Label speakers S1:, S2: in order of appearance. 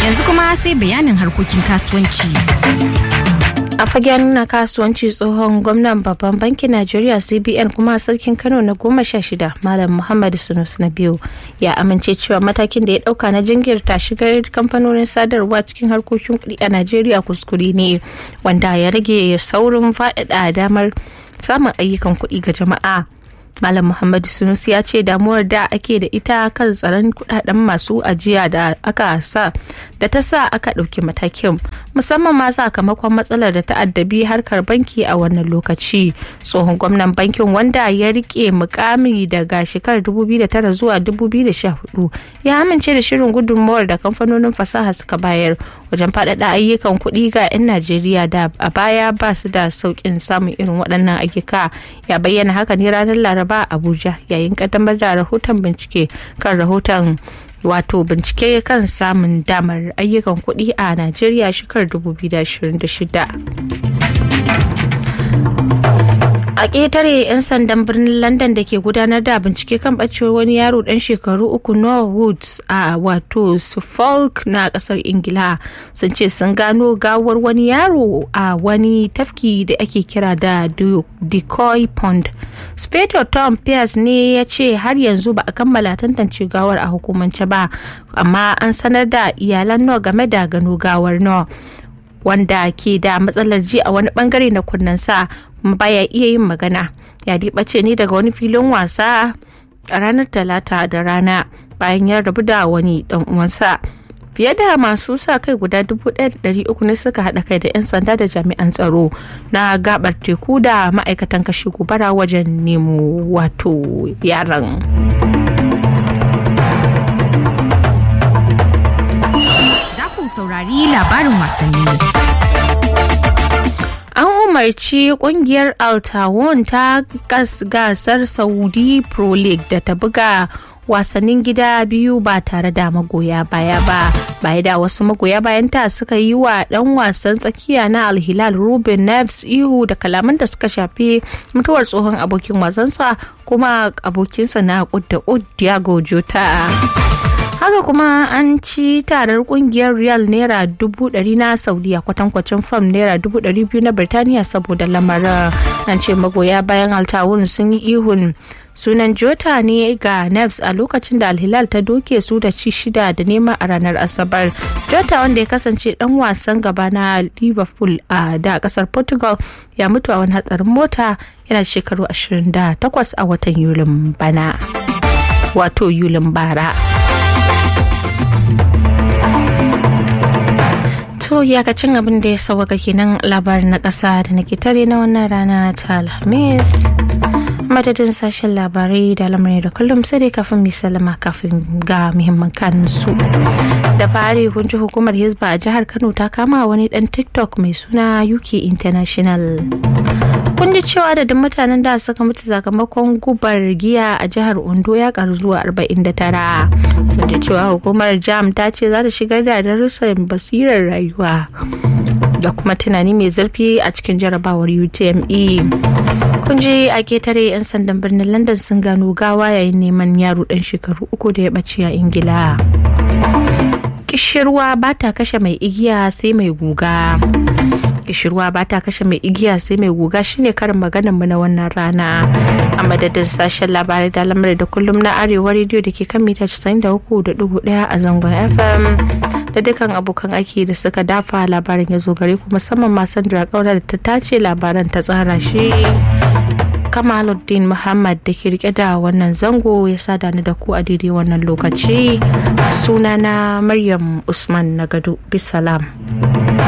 S1: Yanzu kuma sai bayanin harkokin kasuwanci.
S2: a fagen na kasuwanci tsohon gwamnan babban bankin najeriya cbn kuma sarkin kano na goma sha shida malam muhammadu sunus na biyu ya amince cewa matakin da ya dauka na jingirta shigar kamfanonin sadarwa cikin harkokin kuɗi a najeriya kuskure ne wanda ya rage saurin faɗaɗa damar samun ayyukan kuɗi ga jama'a Malam Muhammadu Sunusi ya ce damuwar da ake da ita kan tsaron kudaden masu ajiya da aka sa da ta sa aka ɗauki matakin musamman ma sakamakon matsalar da ta addabi harkar banki a wannan lokaci. Tsohon gwamnan bankin wanda ya rike mukami daga shekarar 2009 zuwa 2014 ya amince da shirin gudunmawar da kamfanonin fasaha suka bayar wajen faɗaɗa ayyukan kuɗi ga 'yan Najeriya da a baya ba su da sauƙin samun irin waɗannan ayyuka ya bayyana haka ne ranar Laraba ba abuja yayin kaddamar da rahoton bincike kan rahoton wato bincike kan samun damar ayyukan kuɗi a najeriya shekarar 2026 a ƙetare 'yan sandan birnin london da ke gudanar da bincike kan ɓacewar wani yaro ɗan shekaru uku noah woods a wato suffolk na ƙasar ingila sun ce sun gano gawar wani yaro a wani tafki da ake kira da decoy pond speto tom pierce ne ya ce har yanzu ba a kammala tantance gawar a hukumance ba amma an sanar da iyalan noah game da gano gawar noah wanda ke da matsalar ji a wani bangare na kunnensa baya iya yin magana ya ɓace ne daga wani filin wasa a ranar talata da rana bayan ya rabu da wani dan uwansa fiye da masu sa kai guda 1,300 ne suka haɗa kai da 'yan sanda da jami'an tsaro na gabar teku da ma'aikatan kashe gobara wajen nemo wato yaran.
S1: saurari labarin wasanni.
S2: An umarci kungiyar Altawon ta gasar Saudi Pro League da ta buga wasannin gida biyu ba tare da magoya baya ba baya da wasu magoya bayan ta suka yi wa dan wasan tsakiya na alhilal ruben neves ihu da kalaman da suka shafi mutuwar tsohon abokin wasansa kuma abokinsa na kudda diago jota haka kuma an ci tarar kungiyar real naira dubu dari na saudiya kwatankwacin fam naira dubu dari biyu na birtaniya saboda lamarin an ce magoya bayan altawun sun yi ihun sunan jota ne ga nefs a lokacin da alhilal ta doke su da ci shida da nema a ranar asabar jota wanda ya kasance dan wasan gaba na liverpool a da kasar portugal ya mutu a wani hatsarin mota yana shekaru 28 a watan yulin bana wato yulin bara to iyakacin abin da ya sauwaka kenan labarin na ƙasa da na tare na wannan rana ta alhamis madadin sashen labarai da lamarin da kullum sai dai kafin mai salama kafin ga muhimman kansu da fari kunji hukumar hizba a jihar kano ta kama wani dan tiktok mai suna uk international kun ji cewa da mutanen da suka mutu sakamakon gubar giya a jihar ondo ya karu zuwa 49 kun ji cewa hukumar jam ta ce za ta shigar da darussan basirar rayuwa da kuma tunani mai zurfi a cikin jarabawar utme kun ji a ketare 'yan sandan birnin london sun gano gawa yayin neman yaro dan shekaru uku da ya ɓace a ingila kishirwa ba ta kashe mai igiya sai mai guga kishirwa ba ta kashe mai igiya sai mai guga shine karin maganar mu na wannan rana a madadin sashen labarai da lamarin da kullum na arewa rediyo da ke kan mita 93.1 a zangon fm da dukkan abokan aiki da suka dafa labarin ya zo gare ku musamman ma sandra kaura da ta tace labaran ta tsara shi kamaluddin muhammad da ke rike da wannan zango ya sada ni da ku a daidai wannan lokaci sunana maryam usman na gado bisalam